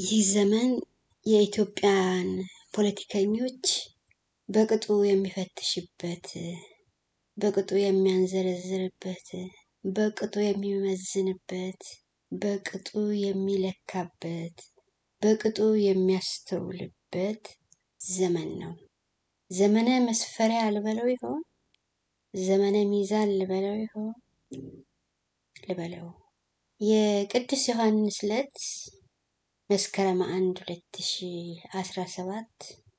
ይህ ዘመን የኢትዮጵያን ፖለቲከኞች በቅጡ የሚፈትሽበት፣ በቅጡ የሚያንዘረዝርበት፣ በቅጡ የሚመዝንበት፣ በቅጡ የሚለካበት፣ በቅጡ የሚያስተውልበት ዘመን ነው። ዘመነ መስፈሪያ ልበለው ይሆን? ዘመነ ሚዛን ልበለው ይሆን? ልበለው። የቅዱስ ዮሐንስ ዕለት መስከረም አንድ ሁለት ሺ አስራ ሰባት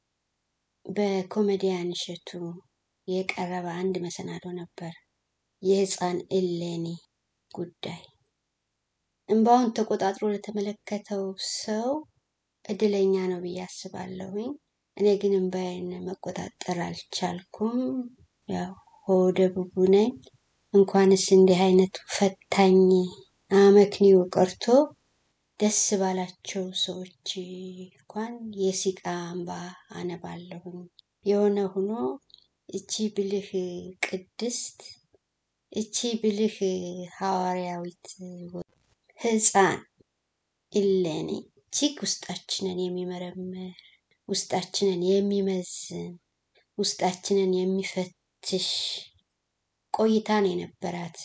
በኮሜዲያን እሸቱ የቀረበ አንድ መሰናዶ ነበር። የህፃን እሌኒ ጉዳይ እንባውን ተቆጣጥሮ ለተመለከተው ሰው እድለኛ ነው ብዬ አስባለሁኝ። እኔ ግን እንባዬን መቆጣጠር አልቻልኩም። ያው ሆደ ቡቡ ነኝ። እንኳንስ እንዲህ አይነቱ ፈታኝ አመክንዮ ቀርቶ ደስ ባላቸው ሰዎች እንኳን የሲቃ እንባ አነባለሁኝ። የሆነ ሆኖ እቺ ብልህ ቅድስት፣ እቺ ብልህ ሐዋርያዊት ህፃን እሌኒ እጅግ ውስጣችንን የሚመረምር ውስጣችንን የሚመዝን ውስጣችንን የሚፈትሽ ቆይታ ነው የነበራት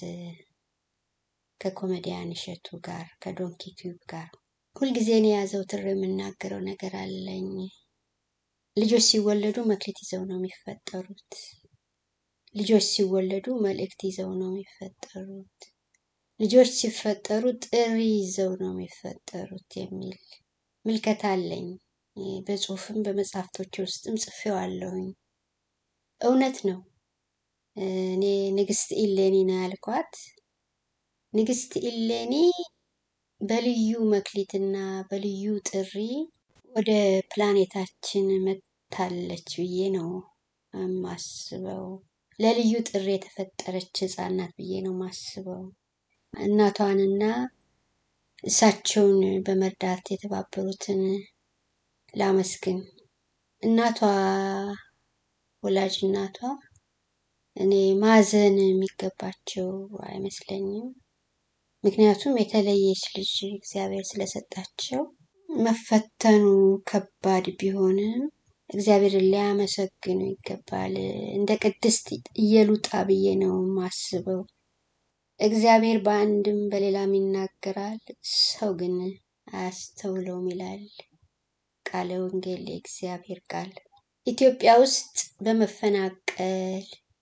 ከኮሜዲያን እሸቱ ጋር ከዶንኪ ቲዩብ ጋር። ሁልጊዜ እኔ ያዘውትር የምናገረው ነገር አለኝ። ልጆች ሲወለዱ መክሊት ይዘው ነው የሚፈጠሩት። ልጆች ሲወለዱ መልእክት ይዘው ነው የሚፈጠሩት። ልጆች ሲፈጠሩ ጥሪ ይዘው ነው የሚፈጠሩት የሚል ምልከታ አለኝ። በጽሁፍም በመጽሐፍቶች ውስጥም ጽፌዋለሁኝ። እውነት ነው። እኔ ንግስት ኢሌኒ ነው ያልኳት። ንግስት ኢሌኒ በልዩ መክሊትና በልዩ ጥሪ ወደ ፕላኔታችን መታለች ብዬ ነው የማስበው። ለልዩ ጥሪ የተፈጠረች ህፃን ናት ብዬ ነው የማስበው። እናቷንና እሳቸውን በመርዳት የተባበሩትን ላመስግን። እናቷ ወላጅ እናቷ እኔ ማዘን የሚገባቸው አይመስለኝም። ምክንያቱም የተለየች ልጅ እግዚአብሔር ስለሰጣቸው መፈተኑ ከባድ ቢሆንም እግዚአብሔርን ሊያመሰግኑ ይገባል። እንደ ቅድስት እየሉጣ ብዬ ነው የማስበው። እግዚአብሔር በአንድም በሌላም ይናገራል፣ ሰው ግን አያስተውለውም ይላል ቃለ ወንጌል የእግዚአብሔር ቃል። ኢትዮጵያ ውስጥ በመፈናቀል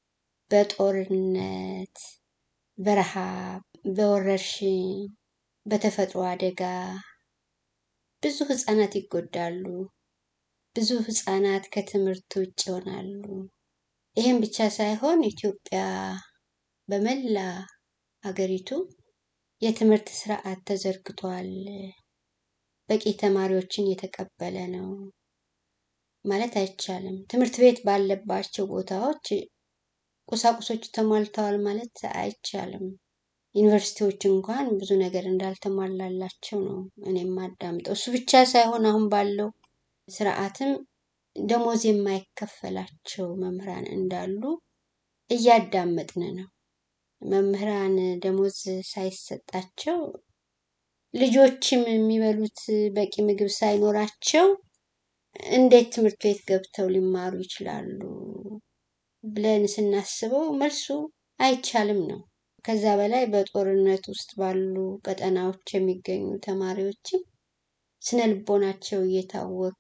በጦርነት፣ በረሃብ፣ በወረርሽኝ፣ በተፈጥሮ አደጋ ብዙ ህፃናት ይጎዳሉ። ብዙ ህፃናት ከትምህርት ውጭ ይሆናሉ። ይህም ብቻ ሳይሆን ኢትዮጵያ በመላ ሀገሪቱ የትምህርት ስርዓት ተዘርግቷል። በቂ ተማሪዎችን የተቀበለ ነው ማለት አይቻልም። ትምህርት ቤት ባለባቸው ቦታዎች ቁሳቁሶች ተሟልተዋል ማለት አይቻልም። ዩኒቨርሲቲዎች እንኳን ብዙ ነገር እንዳልተሟላላቸው ነው እኔ የማዳምጠው። እሱ ብቻ ሳይሆን አሁን ባለው ስርዓትም ደሞዝ የማይከፈላቸው መምህራን እንዳሉ እያዳመጥን ነው። መምህራን ደሞዝ ሳይሰጣቸው ልጆችም የሚበሉት በቂ ምግብ ሳይኖራቸው እንዴት ትምህርት ቤት ገብተው ሊማሩ ይችላሉ ብለን ስናስበው መልሱ አይቻልም ነው። ከዛ በላይ በጦርነት ውስጥ ባሉ ቀጠናዎች የሚገኙ ተማሪዎችም ስነ ልቦናቸው እየታወከ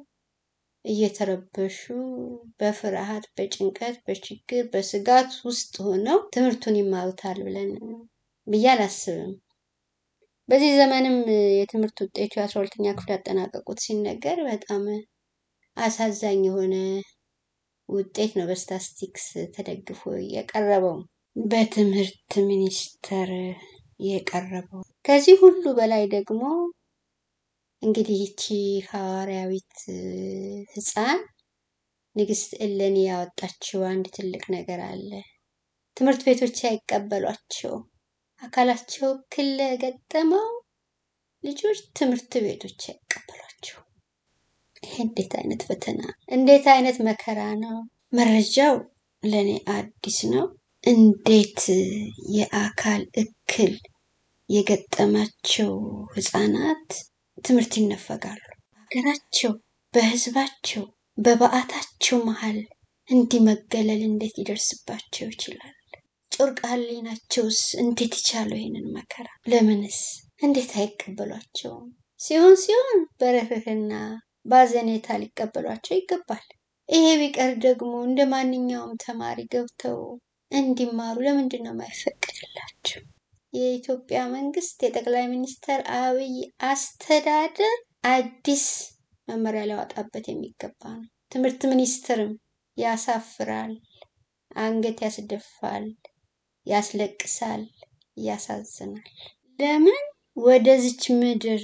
እየተረበሹ በፍርሃት፣ በጭንቀት፣ በችግር፣ በስጋት ውስጥ ሆነው ትምህርቱን ይማሩታል ብለን ብዬ አላስብም። በዚህ ዘመንም የትምህርት ውጤቱ የአስራ ሁለተኛ ክፍል ያጠናቀቁት ሲነገር በጣም አሳዛኝ የሆነ ውጤት ነው በስታስቲክስ ተደግፎ የቀረበው በትምህርት ሚኒስቴር የቀረበው። ከዚህ ሁሉ በላይ ደግሞ እንግዲህ ይቺ ሐዋርያዊት ህፃን ንግስት እሌኒ ያወጣችው አንድ ትልቅ ነገር አለ። ትምህርት ቤቶች አይቀበሏቸው አካላቸው እክል ለገጠመው ልጆች ትምህርት ቤቶች አይቀበሏቸው። ይሄ እንዴት አይነት ፈተና፣ እንዴት አይነት መከራ ነው! መረጃው ለእኔ አዲስ ነው። እንዴት የአካል እክል የገጠማቸው ህፃናት ትምህርት ይነፈጋሉ። ሀገራቸው በህዝባቸው በበዓታቸው መሀል እንዲህ መገለል እንዴት ሊደርስባቸው ይችላል? ጮርቃ ህሊናቸውስ እንዴት ይቻለው ይሄንን መከራ? ለምንስ እንዴት አይቀበሏቸውም? ሲሆን ሲሆን በርህርህና በአዘኔታ ሊቀበሏቸው ይገባል። ይሄ ቢቀር ደግሞ እንደ ማንኛውም ተማሪ ገብተው እንዲማሩ ለምንድን ነው የማይፈቀድላቸው? የኢትዮጵያ መንግስት የጠቅላይ ሚኒስትር አብይ አስተዳደር አዲስ መመሪያ ሊያወጣበት የሚገባ ነው። ትምህርት ሚኒስትርም ያሳፍራል፣ አንገት ያስደፋል፣ ያስለቅሳል፣ ያሳዝናል። ለምን ወደዚች ምድር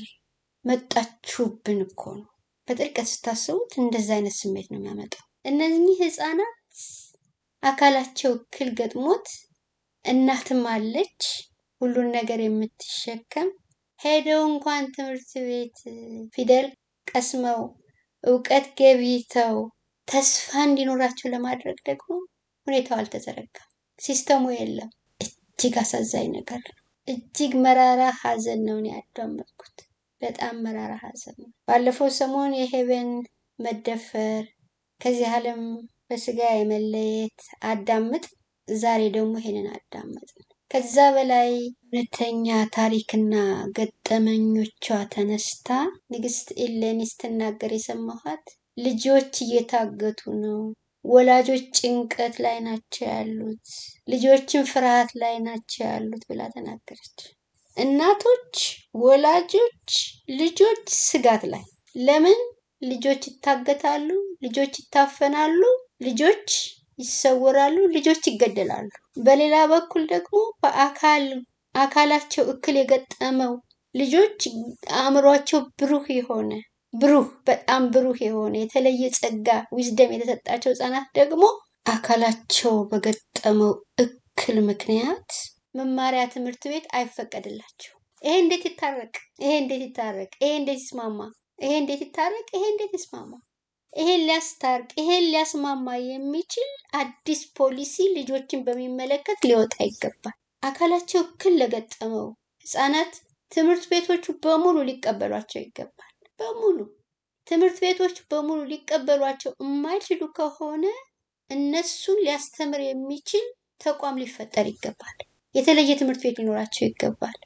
መጣችሁብን እኮ ነው። በጥልቀት ስታስቡት እንደዛ አይነት ስሜት ነው የሚያመጣው። እነዚህ ህፃናት አካላቸው እክል ገጥሞት እናትም አለች ሁሉን ነገር የምትሸከም ሄደው እንኳን ትምህርት ቤት ፊደል ቀስመው እውቀት ገብይተው ተስፋ እንዲኖራቸው ለማድረግ ደግሞ ሁኔታው አልተዘረጋም። ሲስተሙ የለም። እጅግ አሳዛኝ ነገር ነው። እጅግ መራራ ሀዘን ነው እኔ ያዳመጥኩት። በጣም መራራ ሀዘን ነው። ባለፈው ሰሞን የሄቨን መደፈር ከዚህ ዓለም በስጋ የመለየት አዳምጥ፣ ዛሬ ደግሞ ይሄንን አዳመጥ። ከዛ በላይ እውነተኛ ታሪክና ገጠመኞቿ ተነስታ ንግስት ኢሌኒ ስትናገር የሰማኋት ልጆች እየታገቱ ነው፣ ወላጆች ጭንቀት ላይ ናቸው ያሉት፣ ልጆችን ፍርሃት ላይ ናቸው ያሉት ብላ ተናገረች። እናቶች፣ ወላጆች፣ ልጆች ስጋት ላይ ለምን ልጆች ይታገታሉ? ልጆች ይታፈናሉ? ልጆች ይሰወራሉ? ልጆች ይገደላሉ? በሌላ በኩል ደግሞ በአካል አካላቸው እክል የገጠመው ልጆች አእምሯቸው ብሩህ የሆነ ብሩህ በጣም ብሩህ የሆነ የተለየ ጸጋ ዊዝደም የተሰጣቸው ህጻናት ደግሞ አካላቸው በገጠመው እክል ምክንያት መማሪያ ትምህርት ቤት አይፈቀድላቸው። ይሄ እንዴት ይታረቅ? ይሄ እንዴት ይታረቅ? ይሄ እንዴት ይስማማ? ይሄ እንዴት ይታረቅ? ይሄ እንዴት ይስማማ? ይሄን ሊያስታርቅ ይሄን ሊያስማማ የሚችል አዲስ ፖሊሲ ልጆችን በሚመለከት ሊወጣ ይገባል። አካላቸው እክል ለገጠመው ህጻናት ትምህርት ቤቶቹ በሙሉ ሊቀበሏቸው ይገባል። በሙሉ ትምህርት ቤቶች በሙሉ ሊቀበሏቸው የማይችሉ ከሆነ እነሱን ሊያስተምር የሚችል ተቋም ሊፈጠር ይገባል። የተለየ ትምህርት ቤት ሊኖራቸው ይገባል።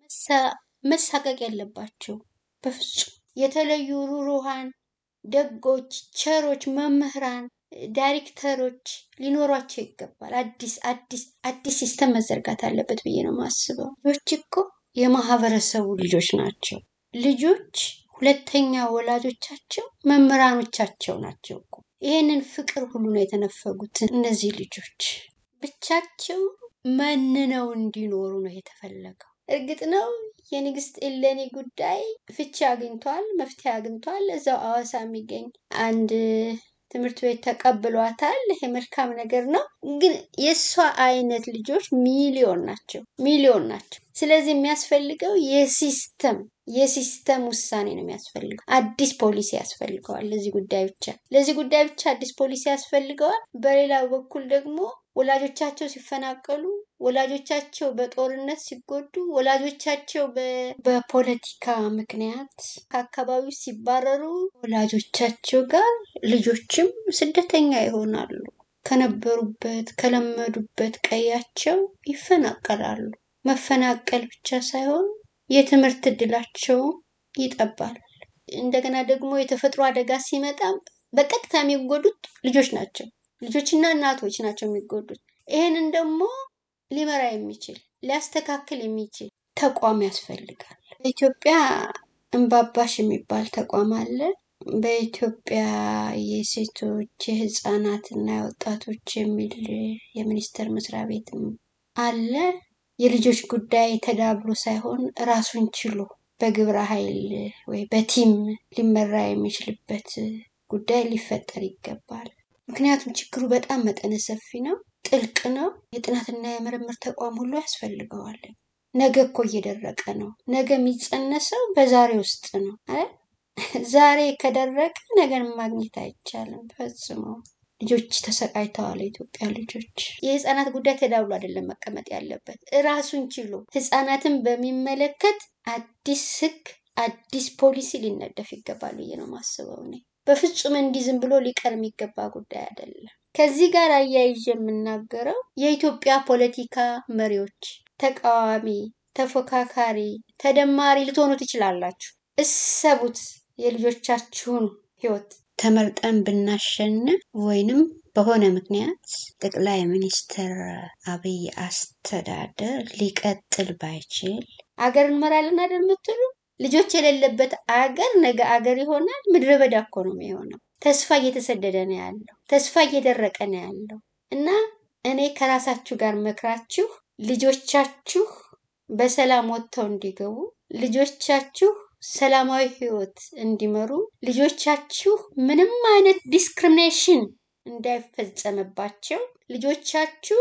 መሳቀቅ የለባቸው በፍጹም። የተለዩ ሩሩሃን፣ ደጎች፣ ቸሮች መምህራን፣ ዳይሬክተሮች ሊኖሯቸው ይገባል። አዲስ አዲስ አዲስ ሲስተም መዘርጋት አለበት ብዬ ነው የማስበው። ልጆች እኮ የማህበረሰቡ ልጆች ናቸው። ልጆች ሁለተኛ ወላጆቻቸው መምህራኖቻቸው ናቸው እኮ። ይህንን ፍቅር ሁሉ ነው የተነፈጉት እነዚህ ልጆች። ብቻቸው መንነው እንዲኖሩ ነው የተፈለገው። እርግጥ ነው የንግስት ኢሌኒ ጉዳይ ፍቺ አግኝቷል፣ መፍትሄ አግኝቷል። እዛው አዋሳ የሚገኝ አንድ ትምህርት ቤት ተቀብሏታል። ይሄ መልካም ነገር ነው። ግን የእሷ አይነት ልጆች ሚሊዮን ናቸው፣ ሚሊዮን ናቸው። ስለዚህ የሚያስፈልገው የሲስተም የሲስተም ውሳኔ ነው የሚያስፈልገው። አዲስ ፖሊሲ ያስፈልገዋል ለዚህ ጉዳይ ብቻ ለዚህ ጉዳይ ብቻ አዲስ ፖሊሲ ያስፈልገዋል። በሌላ በኩል ደግሞ ወላጆቻቸው ሲፈናቀሉ፣ ወላጆቻቸው በጦርነት ሲጎዱ፣ ወላጆቻቸው በፖለቲካ ምክንያት ከአካባቢው ሲባረሩ ወላጆቻቸው ጋር ልጆችም ስደተኛ ይሆናሉ። ከነበሩበት ከለመዱበት ቀያቸው ይፈናቀላሉ። መፈናቀል ብቻ ሳይሆን የትምህርት እድላቸው ይጠባል። እንደገና ደግሞ የተፈጥሮ አደጋ ሲመጣም በቀጥታ የሚጎዱት ልጆች ናቸው። ልጆችና እናቶች ናቸው የሚጎዱት። ይህንን ደግሞ ሊመራ የሚችል ሊያስተካክል የሚችል ተቋም ያስፈልጋል። በኢትዮጵያ እምባባሽ የሚባል ተቋም አለ። በኢትዮጵያ የሴቶች የህፃናትና የወጣቶች የሚል የሚኒስቴር መስሪያ ቤትም አለ። የልጆች ጉዳይ ተዳብሎ ሳይሆን ራሱን ችሎ በግብረ ኃይል ወይ በቲም ሊመራ የሚችልበት ጉዳይ ሊፈጠር ይገባል። ምክንያቱም ችግሩ በጣም መጠነ ሰፊ ነው፣ ጥልቅ ነው። የጥናትና የምርምር ተቋም ሁሉ ያስፈልገዋል። ነገ እኮ እየደረቀ ነው። ነገ የሚጸነሰው በዛሬ ውስጥ ነው። ዛሬ ከደረቀ ነገን ማግኘት አይቻልም ፈጽሞ። ልጆች ተሰቃይተዋል። የኢትዮጵያ ልጆች የህፃናት ጉዳይ ተዳብሎ አይደለም መቀመጥ ያለበት፣ እራሱን ችሎ ህፃናትን በሚመለከት አዲስ ህግ አዲስ ፖሊሲ ሊነደፍ ይገባል ብዬ ነው የማስበው እኔ። በፍጹም እንዲህ ዝም ብሎ ሊቀር የሚገባ ጉዳይ አይደለም። ከዚህ ጋር አያይዤ የምናገረው የኢትዮጵያ ፖለቲካ መሪዎች፣ ተቃዋሚ፣ ተፎካካሪ፣ ተደማሪ ልትሆኑ ትችላላችሁ። እሰቡት የልጆቻችሁን ህይወት ተመርጠን ብናሸንፍ ወይንም በሆነ ምክንያት ጠቅላይ ሚኒስትር አብይ አስተዳደር ሊቀጥል ባይችል አገር እንመራለን አይደል የምትሉ ልጆች የሌለበት አገር ነገ አገር ይሆናል። ምድረ በዳ እኮ ነው የሚሆነው። ተስፋ እየተሰደደ ነው ያለው። ተስፋ እየደረቀ ነው ያለው እና እኔ ከራሳችሁ ጋር መክራችሁ ልጆቻችሁ በሰላም ወጥተው እንዲገቡ ልጆቻችሁ ሰላማዊ ህይወት እንዲመሩ ልጆቻችሁ ምንም አይነት ዲስክሪሚኔሽን እንዳይፈጸምባቸው ልጆቻችሁ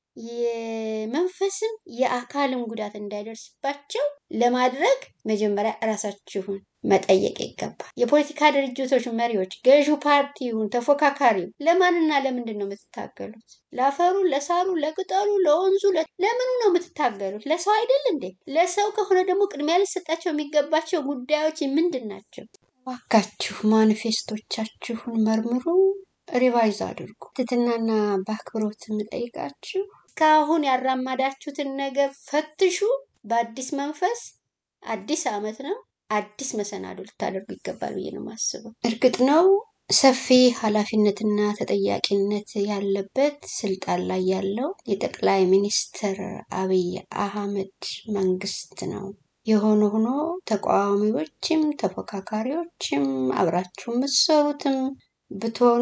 የመንፈስም የአካልም ጉዳት እንዳይደርስባቸው ለማድረግ መጀመሪያ እራሳችሁን መጠየቅ ይገባል። የፖለቲካ ድርጅቶች መሪዎች፣ ገዢው ፓርቲ ይሁን ተፎካካሪው ለማንና ለምንድን ነው የምትታገሉት? ለአፈሩ፣ ለሳሩ፣ ለቅጠሉ፣ ለወንዙ ለምኑ ነው የምትታገሉት? ለሰው አይደል እንዴ? ለሰው ከሆነ ደግሞ ቅድሚያ ሊሰጣቸው የሚገባቸው ጉዳዮች ምንድን ናቸው? እባካችሁ ማኒፌስቶቻችሁን መርምሩ፣ ሪቫይዝ አድርጉ። ትትናና በአክብሮት የምጠይቃችሁ እስካሁን ያራማዳችሁትን ነገር ፈትሹ። በአዲስ መንፈስ አዲስ ዓመት ነው አዲስ መሰናዶ ልታደርጉ ይገባል ብዬ ነው የማስበው። እርግጥ ነው ሰፊ ኃላፊነትና ተጠያቂነት ያለበት ስልጣን ላይ ያለው የጠቅላይ ሚኒስትር አብይ አህመድ መንግስት ነው። የሆነ ሆኖ ተቃዋሚዎችም ተፎካካሪዎችም አብራችሁ የምትሰሩትም ብትሆኑ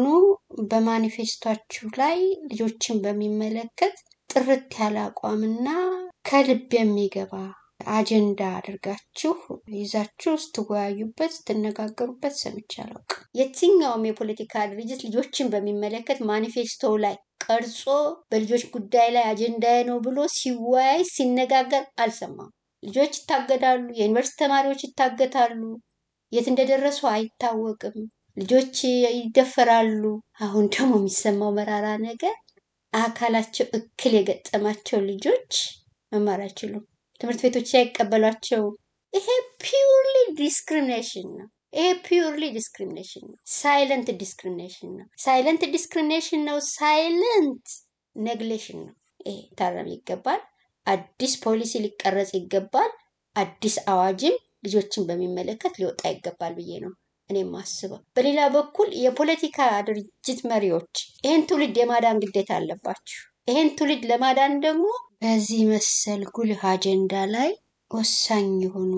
በማኒፌስቷችሁ ላይ ልጆችን በሚመለከት ጥርት ያለ አቋምና ከልብ የሚገባ አጀንዳ አድርጋችሁ ይዛችሁ ስትወያዩበት ስትነጋገሩበት ሰምቼ አላውቅም። የትኛውም የፖለቲካ ድርጅት ልጆችን በሚመለከት ማኒፌስቶ ላይ ቀርጾ በልጆች ጉዳይ ላይ አጀንዳዬ ነው ብሎ ሲወያይ ሲነጋገር አልሰማም። ልጆች ይታገዳሉ፣ የዩኒቨርሲቲ ተማሪዎች ይታገታሉ፣ የት እንደደረሱ አይታወቅም። ልጆች ይደፈራሉ። አሁን ደግሞ የሚሰማው መራራ ነገር አካላቸው እክል የገጠማቸው ልጆች መማር አይችሉም። ትምህርት ቤቶች ሳይቀበሏቸው ይሄ ፒውርሊ ዲስክሪሚኔሽን ነው። ይሄ ፒውርሊ ዲስክሪሚኔሽን ነው። ሳይለንት ዲስክሪሚኔሽን ነው። ሳይለንት ዲስክሪሚኔሽን ነው። ሳይለንት ኔግሌሽን ነው። ይሄ ታረም ይገባል። አዲስ ፖሊሲ ሊቀረጽ ይገባል። አዲስ አዋጅም ልጆችን በሚመለከት ሊወጣ ይገባል ብዬ ነው እኔ የማስበው። በሌላ በኩል የፖለቲካ ድርጅት መሪዎች ይህን ትውልድ የማዳን ግዴታ አለባችሁ። ይህን ትውልድ ለማዳን ደግሞ በዚህ መሰል ጉልህ አጀንዳ ላይ ወሳኝ የሆኑ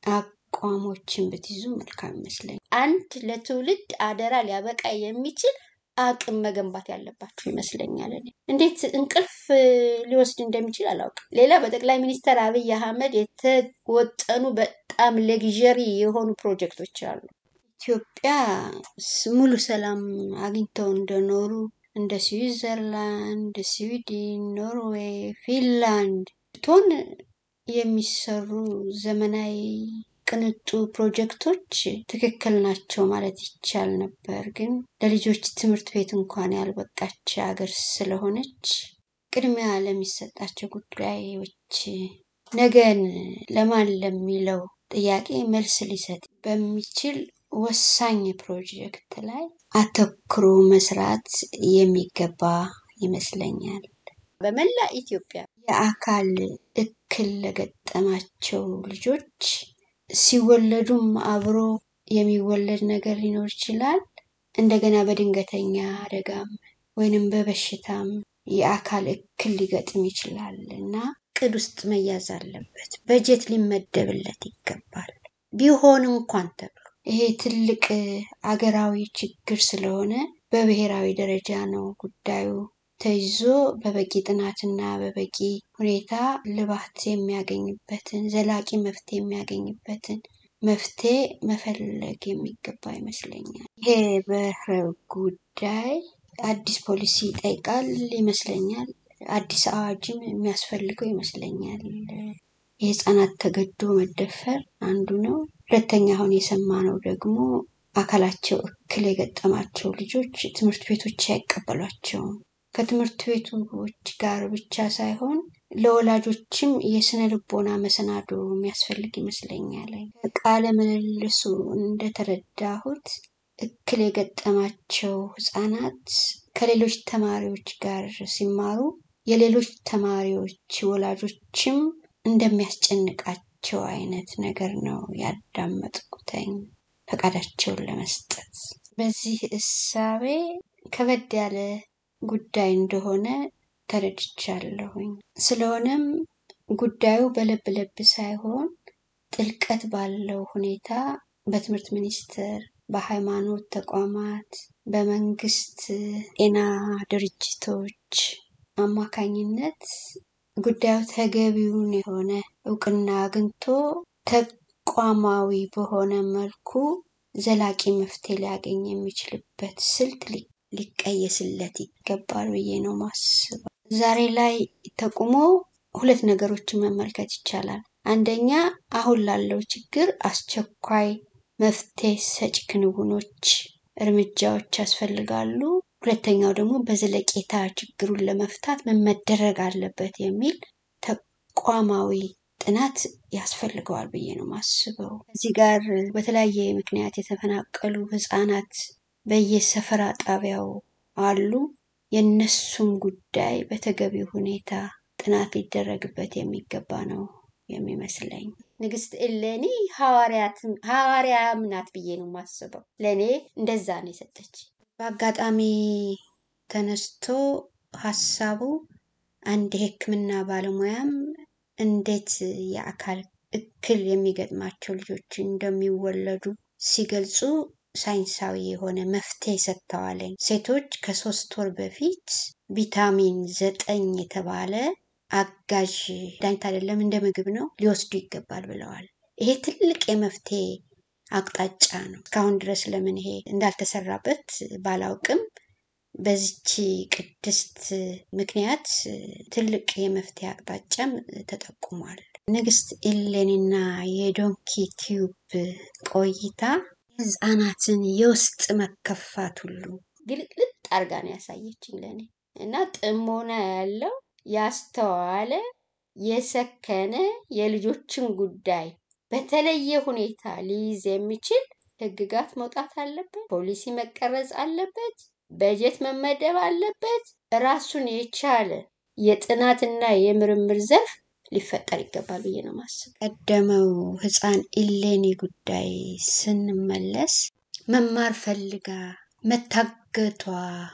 አቋሞችን ብትይዙ መልካም ይመስለኛል። አንድ ለትውልድ አደራ ሊያበቃ የሚችል አቅም መገንባት ያለባችሁ ይመስለኛል። እኔ እንዴት እንቅልፍ ሊወስድ እንደሚችል አላውቅም። ሌላ በጠቅላይ ሚኒስትር አብይ አህመድ የተወጠኑ በጣም ለግዠሪ የሆኑ ፕሮጀክቶች አሉ። ኢትዮጵያ ሙሉ ሰላም አግኝተው እንደኖሩ እንደ ስዊዘርላንድ፣ ስዊድን፣ ኖርዌይ፣ ፊንላንድ ቶን የሚሰሩ ዘመናዊ ቅንጡ ፕሮጀክቶች ትክክል ናቸው ማለት ይቻል ነበር። ግን ለልጆች ትምህርት ቤት እንኳን ያልበቃች ሀገር ስለሆነች ቅድሚያ ለሚሰጣቸው ጉዳዮች ነገን ለማን ለሚለው ጥያቄ መልስ ሊሰጥ በሚችል ወሳኝ ፕሮጀክት ላይ አተኩሮ መስራት የሚገባ ይመስለኛል። በመላ ኢትዮጵያ የአካል እክል ለገጠማቸው ልጆች ሲወለዱም አብሮ የሚወለድ ነገር ሊኖር ይችላል። እንደገና በድንገተኛ አደጋም ወይንም በበሽታም የአካል እክል ሊገጥም ይችላል እና እቅድ ውስጥ መያዝ አለበት። በጀት ሊመደብለት ይገባል። ቢሆን እንኳን ተብሎ ይሄ ትልቅ አገራዊ ችግር ስለሆነ በብሔራዊ ደረጃ ነው ጉዳዩ ተይዞ በበቂ ጥናትና በበቂ ሁኔታ ልባት የሚያገኝበትን ዘላቂ መፍትሄ የሚያገኝበትን መፍትሄ መፈለግ የሚገባ ይመስለኛል። ይሄ በህር ጉዳይ አዲስ ፖሊሲ ይጠይቃል ይመስለኛል። አዲስ አዋጅም የሚያስፈልገው ይመስለኛል። የህፃናት ተገዶ መደፈር አንዱ ነው። ሁለተኛ አሁን የሰማነው ደግሞ አካላቸው እክል የገጠማቸው ልጆች ትምህርት ቤቶች አይቀበሏቸውም። ከትምህርት ቤቶች ጋር ብቻ ሳይሆን ለወላጆችም የስነ ልቦና መሰናዶ የሚያስፈልግ ይመስለኛል። ቃለ ምልልሱ እንደተረዳሁት እክል የገጠማቸው ህጻናት ከሌሎች ተማሪዎች ጋር ሲማሩ የሌሎች ተማሪዎች ወላጆችም እንደሚያስጨንቃቸው አይነት ነገር ነው ያዳመጥኩተኝ ፈቃዳቸውን ለመስጠት። በዚህ እሳቤ ከበድ ያለ ጉዳይ እንደሆነ ተረድቻለሁኝ። ስለሆነም ጉዳዩ በለብ ለብ ሳይሆን ጥልቀት ባለው ሁኔታ በትምህርት ሚኒስቴር፣ በሃይማኖት ተቋማት፣ በመንግስት ጤና ድርጅቶች አማካኝነት ጉዳዩ ተገቢውን የሆነ እውቅና አግኝቶ ተቋማዊ በሆነ መልኩ ዘላቂ መፍትሄ ሊያገኝ የሚችልበት ስልት ሊቀየስለት ይገባል ብዬ ነው ማስበው። ዛሬ ላይ ተቁሞ ሁለት ነገሮችን መመልከት ይቻላል። አንደኛ አሁን ላለው ችግር አስቸኳይ መፍትሄ ሰጪ ክንውኖች፣ እርምጃዎች ያስፈልጋሉ። ሁለተኛው ደግሞ በዘለቄታ ችግሩን ለመፍታት ምን መደረግ አለበት የሚል ተቋማዊ ጥናት ያስፈልገዋል ብዬ ነው ማስበው። እዚህ ጋር በተለያየ ምክንያት የተፈናቀሉ ህጻናት በየሰፈራ ጣቢያው አሉ። የእነሱም ጉዳይ በተገቢው ሁኔታ ጥናት ሊደረግበት የሚገባ ነው የሚመስለኝ። ንግስት እሌኒ ሐዋርያም ናት ብዬ ነው የማስበው። ለእኔ እንደዛ ነው የሰጠች። በአጋጣሚ ተነስቶ ሀሳቡ አንድ የሕክምና ባለሙያም እንዴት የአካል እክል የሚገጥማቸው ልጆች እንደሚወለዱ ሲገልጹ ሳይንሳዊ የሆነ መፍትሄ ሰጥተዋለኝ። ሴቶች ከሶስት ወር በፊት ቪታሚን ዘጠኝ የተባለ አጋዥ መድኃኒት አይደለም እንደ ምግብ ነው ሊወስዱ ይገባል ብለዋል። ይሄ ትልቅ የመፍትሄ አቅጣጫ ነው። እስካሁን ድረስ ለምን ይሄ እንዳልተሰራበት ባላውቅም በዚች ቅድስት ምክንያት ትልቅ የመፍትሄ አቅጣጫም ተጠቁሟል። ንግስት ኢሌኒና የዶንኪ ቲዩብ ቆይታ ህፃናትን የውስጥ መከፋት ሁሉ ግልጥልጥ አርጋ ነው ያሳየችኝ ለእኔ እና ጥሞና ያለው ያስተዋለ የሰከነ የልጆችን ጉዳይ በተለየ ሁኔታ ሊይዝ የሚችል ህግጋት መውጣት አለበት። ፖሊሲ መቀረጽ አለበት። በጀት መመደብ አለበት። ራሱን የቻለ የጥናትና የምርምር ዘርፍ ሊፈጠር ይገባል ብዬ ነው ማስብ። ቀደመው ህፃን ኢሌኒ ጉዳይ ስንመለስ መማር ፈልጋ መታገቷ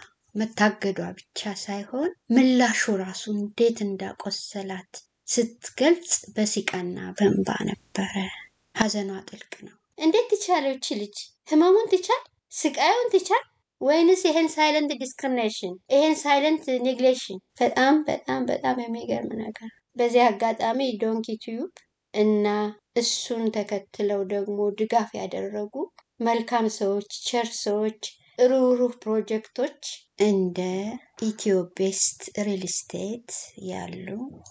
መታገዷ ብቻ ሳይሆን ምላሹ ራሱ እንዴት እንዳቆሰላት ስትገልጽ በሲቃና በእንባ ነበረ። ሀዘኗ ጥልቅ ነው። እንዴት ትቻለው ይቺ ልጅ ህመሙን ትቻል፣ ስቃዩን ትቻል ወይንስ ይሄን ሳይለንት ዲስክሪሚኔሽን ይሄን ሳይለንት ኔግሌሽን? በጣም በጣም በጣም የሚገርም ነገር። በዚህ አጋጣሚ ዶንኪ ቲዩብ እና እሱን ተከትለው ደግሞ ድጋፍ ያደረጉ መልካም ሰዎች፣ ቸር ሰዎች፣ ሩህሩህ ፕሮጀክቶች እንደ ኢትዮ ቤስት ሪል ስቴት ያሉ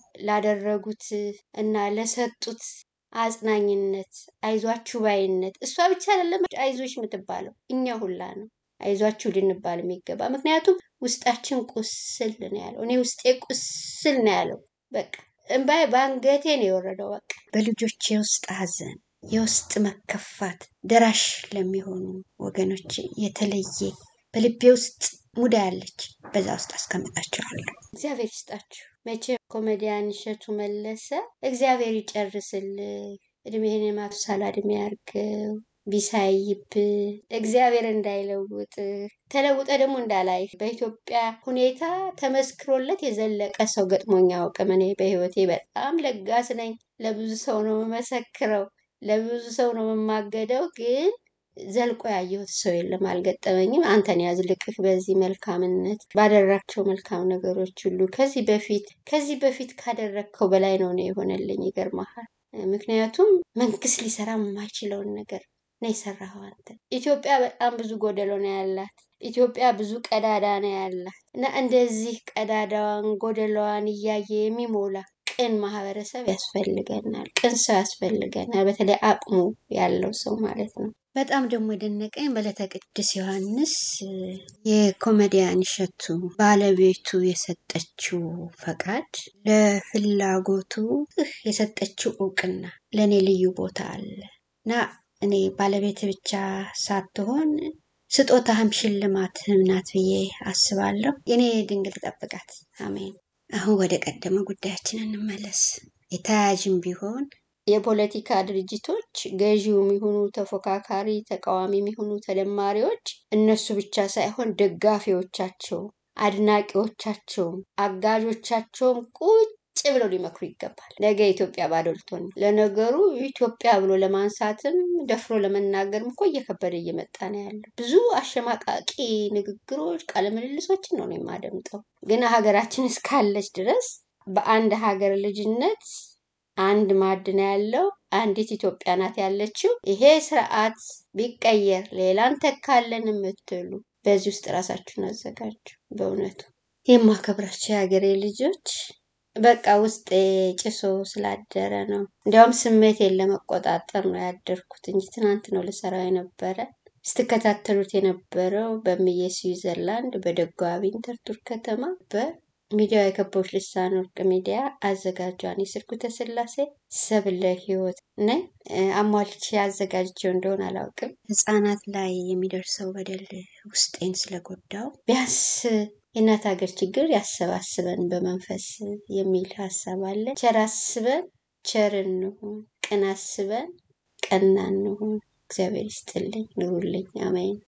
ላደረጉት እና ለሰጡት አጽናኝነት፣ አይዟችሁ ባይነት እሷ ብቻ አይደለም አይዞሽ የምትባለው እኛ ሁላ ነው አይዟችሁ ልንባል የሚገባ ምክንያቱም ውስጣችን ቁስል ነው ያለው። እኔ ውስጤ ቁስል ነው ያለው። በቃ እምባዬ በአንገቴ ነው የወረደው። በቃ በልጆች የውስጥ ሀዘን፣ የውስጥ መከፋት ደራሽ ለሚሆኑ ወገኖች የተለየ በልቤ ውስጥ ሙዳ ያለች በዛ ውስጥ አስቀምጣቸዋለሁ። እግዚአብሔር ይስጣችሁ። መቼ ኮሜዲያን እሸቱ መለሰ እግዚአብሔር ይጨርስልህ፣ እድሜህን የማቱሳላ እድሜ ያርገው ቢሳይብ እግዚአብሔር እንዳይለውጥ ተለውጠ ደግሞ እንዳላይ በኢትዮጵያ ሁኔታ ተመስክሮለት የዘለቀ ሰው ገጥሞኛ አውቅም። እኔ በህይወቴ በጣም ለጋስ ነኝ። ለብዙ ሰው ነው የምመሰክረው፣ ለብዙ ሰው ነው የማገደው። ግን ዘልቆ ያየሁት ሰው የለም፣ አልገጠመኝም። አንተን ያዝልቅህ በዚህ መልካምነት ባደረግቸው መልካም ነገሮች ሁሉ ከዚህ በፊት ከዚህ በፊት ካደረግከው በላይ ነው ነው የሆነልኝ። ይገርመሃል። ምክንያቱም መንግስት ሊሰራ የማይችለውን ነገር ነው የሰራኸው አንተ። ኢትዮጵያ በጣም ብዙ ጎደሎ ነው ያላት። ኢትዮጵያ ብዙ ቀዳዳ ነው ያላት እና እንደዚህ ቀዳዳዋን ጎደሎዋን እያየ የሚሞላ ቅን ማህበረሰብ ያስፈልገናል። ቅን ሰው ያስፈልገናል። በተለይ አቅሙ ያለው ሰው ማለት ነው። በጣም ደግሞ የደነቀኝ በዕለተ ቅዱስ ዮሐንስ የኮሜዲያን እሸቱ ባለቤቱ የሰጠችው ፈቃድ ለፍላጎቱ የሰጠችው እውቅና ለእኔ ልዩ ቦታ አለ እና እኔ ባለቤት ብቻ ሳትሆን ስጦታህም ሽልማትህም ናት ብዬ አስባለሁ። የኔ ድንግል ጠብቃት። አሜን። አሁን ወደ ቀደመ ጉዳያችን እንመለስ። የተያያዥም ቢሆን የፖለቲካ ድርጅቶች ገዢውም ይሁኑ ተፎካካሪ፣ ተቃዋሚም ይሁኑ ተደማሪዎች እነሱ ብቻ ሳይሆን ደጋፊዎቻቸው፣ አድናቂዎቻቸውም አጋዦቻቸውም ቁጭ ብለው ሊመክሩ ይገባል። ነገ ኢትዮጵያ ባዶ ልትሆን ነው። ለነገሩ ኢትዮጵያ ብሎ ለማንሳትም ደፍሮ ለመናገርም እኮ እየከበደ እየመጣ ነው ያለው። ብዙ አሸማቃቂ ንግግሮች፣ ቃለ ምልልሶችን ነው የማደምጠው። ግን ሀገራችን እስካለች ድረስ በአንድ ሀገር ልጅነት አንድ ማዕድን ያለው አንዲት ኢትዮጵያ ናት ያለችው። ይሄ ስርዓት ቢቀየር ሌላ እንተካለን የምትሉ በዚህ ውስጥ ራሳችሁን አዘጋጁ። በእውነቱ የማከብራቸው የሀገሬ ልጆች በቃ ውስጤ ጭሶ ስላደረ ነው። እንዲያውም ስሜቴን ለመቆጣጠር ነው ያደርኩት እንጂ ትናንት ነው ልሰራው የነበረ። ስትከታተሉት የነበረው በምዬ ስዊዘርላንድ በደጓ ዊንተርቱር ከተማ በሚዲያው የከበቦች ልሳን ወርቅ ሚዲያ አዘጋጇን የስርጉተ ስላሴ ሰብለ ህይወት ነኝ። አሟልቼ አዘጋጅቼው እንደሆን አላውቅም። ህጻናት ላይ የሚደርሰው በደል ውስጤን ስለጎዳው ቢያንስ የእናት ሀገር ችግር ያሰባስበን በመንፈስ የሚል ሀሳብ አለ። ቸር አስበን ቸር እንሁን፣ ቅን አስበን ቀና እንሁን። እግዚአብሔር ይስጥልኝ፣ ኑሩልኝ። አሜን።